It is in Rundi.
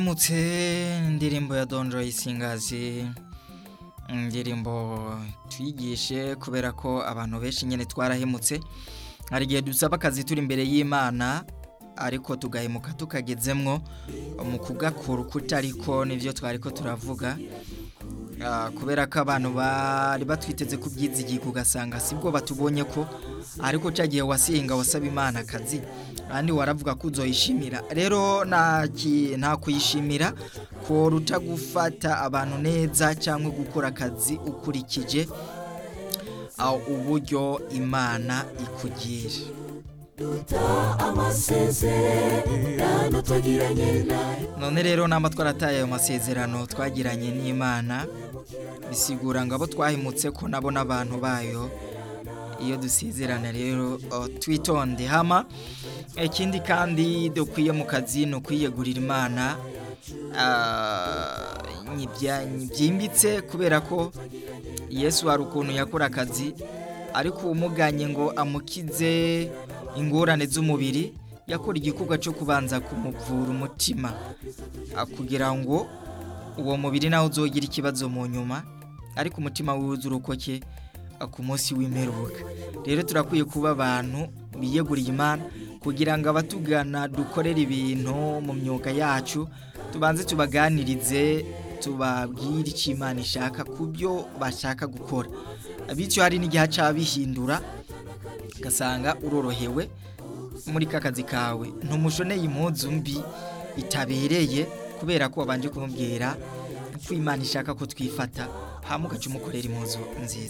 Mutse indirimbo ya Don Joy Singazi indirimbo twigishe kubera ko abantu benshi nyene twarahemutse hari igihe dusaba akazi turi imbere y'Imana ariko tugahemuka tukagezemwo mu kugakora ukutariko nivyo twariko turavuga Ah, kubera ko abantu bari batwiteze ku byizigirwa ugasanga sibwo batubonye ko ariko cya gihe wasenga wasaba imana akazi kandi waravuga ko uzoyishimira rero nta ki- nta kuyishimira ko ruta gufata abantu neza cyangwa gukora akazi ukurikije ah, uburyo imana ikugira amasezerano twagiranye nawe none rero namba twarataye ayo masezerano twagiranye n'imana bisigura ngo abo twahimutse ko nabo n'abantu bayo iyo dusezerana rero oh, twitonde hama ikindi kandi dukwiye mu kazi ni ukwiyegurira imana ah, nyibya- byimbitse kubera ko yesu hari ukuntu yakora akazi ariko umuganye ngo amukize ingorane z'umubiri yakora igikorwa cyo kubanza kumuvura umutima ah, kugira ngo uwo mubiri nawe uzogira ikibazo mu nyuma ariko umutima wiwe urokoke ah, ku munsi w'imperuka rero turakwiye kuba abantu biyeguriye imana kugira ngo abatugana dukorere ibintu mu myuga yacu tubanze tubaganirize tubabwire icyo imana ishaka ku byo bashaka gukora bityo hari n'igihe aca bihindura ugasanga urorohewe muri ka kazi kawe ntumushoneye impuzu mbi itabereye kubera ko wabanje kumubwira ko imana ishaka ko twifata hama ugaca umukorera impuzu nziza